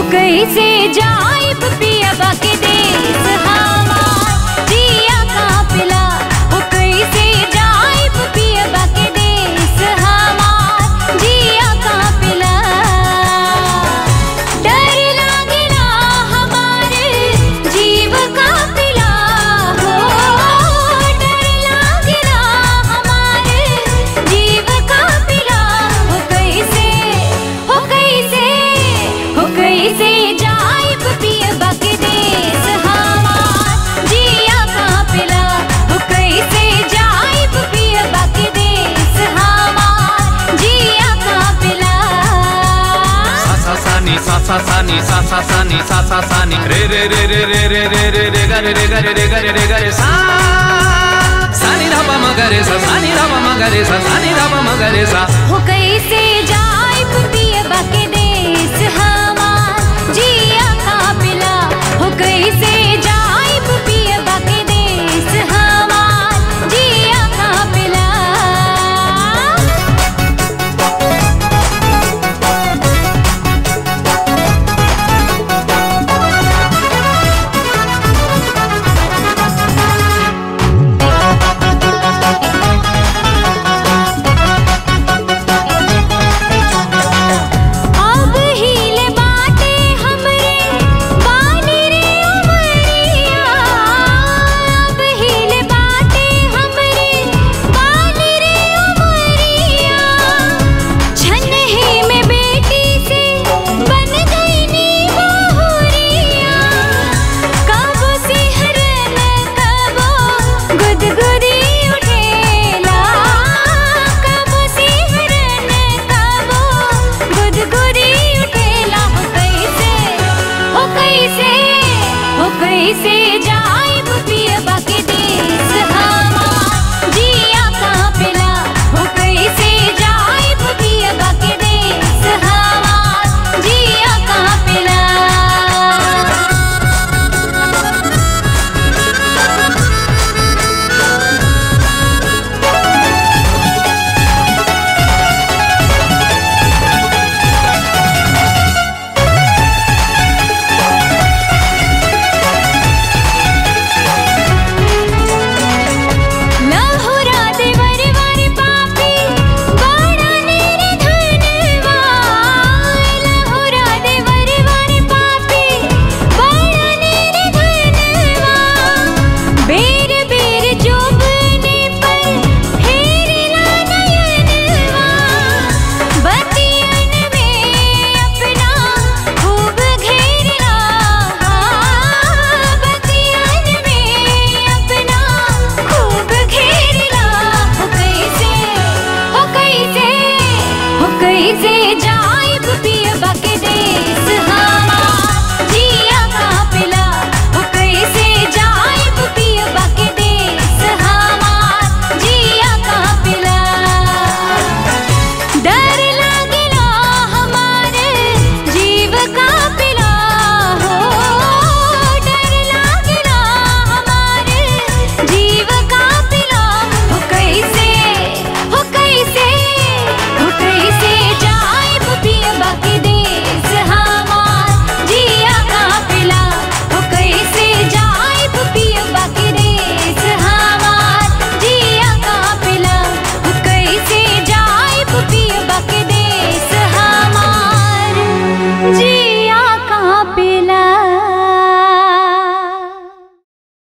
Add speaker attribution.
Speaker 1: कैसे जाइब पियबा के देश हमार जिया कापिला ओ कैसे जाइब पियबा के देश हमार जिया कापिला डर लागे ना हमारे जीव कापिला हो डर लागे ना हमारे जीव कापिला हो कैसे हो कैसे हो कैसे जाइब पियबा के देश हमार जिया कापिला हो कैसे जाइब पियबा के देश हमार जिया कापिला
Speaker 2: सा सा सा नी सा सा सा नी सा सा सा नी सा सा सा नी रे रे रे रे रे रे रे रे रे गा रे रे गा रे रे गा रे रे गा रे सा सा नी धा पा म गा रे सा सा नी धा पा म गा रे सा सा नी धा पा म गा रे सा
Speaker 1: हो कैसे जाइब पियबा के देश हमार जिया कापिला हो कैसे जाइब पियबा के देश हमार जिया कापिला अब हिले बाटे हमरे बानी रे उमरिया अब हिले बाटे हमरे बानी रे उमरिया छनही में बेटी से बन गई नी बहुरिया कब सिहरन कबो गुदगुदी उठेला कब सिहरन कबो गुदगुदी उठेला हो कैसे हो कैसे हो कैसे जाइब पियबा